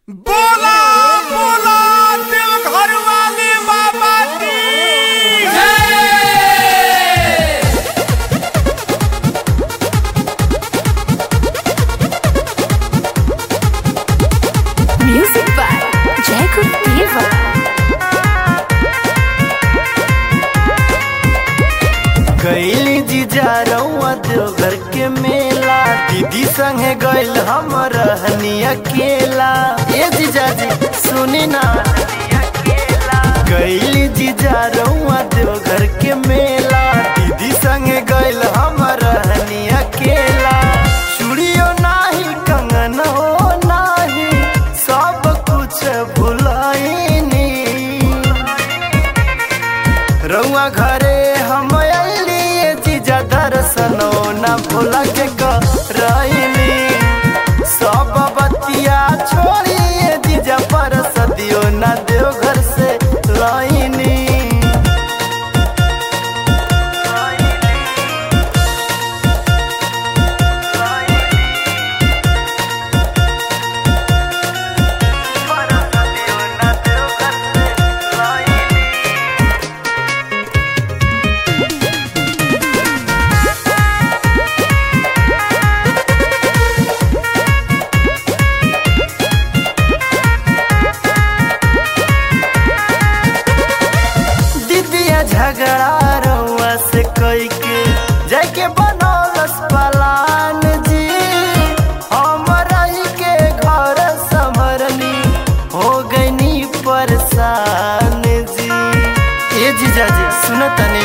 बोला बोला देव घर वाले बाबा की Music by Jacob Diva. गैली जीजा रउआ देवघर के मेला दीदी संगे गैल हम रहनी अकेला ए जीजा जी सुनी ना गैली जीजा रउआ देवघर के मेला दीदी संगे गैल हम रहनी अकेला चूड़ियो नाही कंगन हो नाही सब कुछ भुलाइनी रउआ घरे हम अलिए जीजा दर्शनो न भूला के करैली सब बतिया छोड़िए जीजा पर सदियो न देव घर से लाइनी दीदिया झगड़ा रउआ से कई के जाके बनौलस पलान जी हम रही के घर संभरनी हो गईनी परेशान जी ए जीजा जी सुन तनी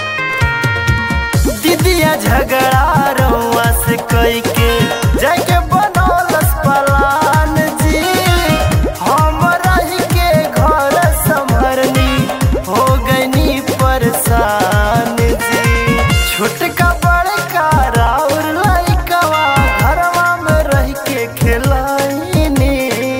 दीदिया झगड़ा रउआ से कई के जाके बनौलस पलान जी हम रही के घर संभरनी हो गईनी परेशान जी छोटका बड़का राउर लइकवा घरवा में रह के खेलाइनी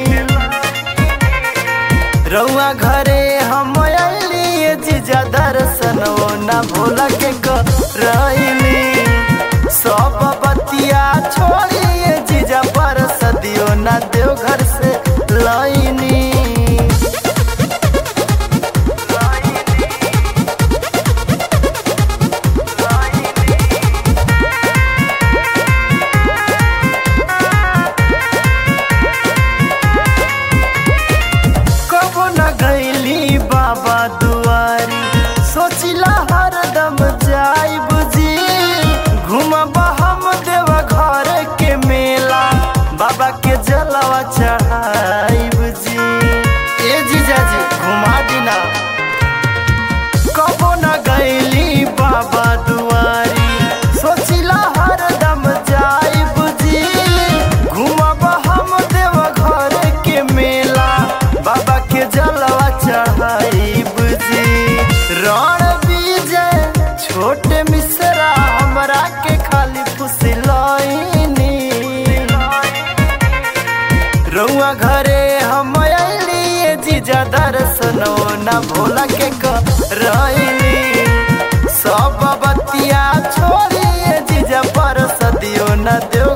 रउआ घरे हम अलिए जीजा दर्शन न भूला के करैली सब बतिया छोड़िए जीजा पर सदियो न देव घर से लाइनी कबो न गईली बाबा दुआरी सोचिला हरदम जाइब जी घूमब हम देव घर के मेला बाबा के जलवा चढ़ाइब जी ए जीजा जी घुमा दिना कबो न गईली बाबा दुआरी सोचिला हरदम जाइब जी घूमब हम देव घर के मेला बाबा के जलवा चढ़ाइब जी रण विजय छोट मिश्रा हमरा के खाली फुसलैनी रउआ घरे हम अलिए जीजा दर्शनो न भोला के करैली सब बतिया छोड़िए जीजा पर सदियो न देव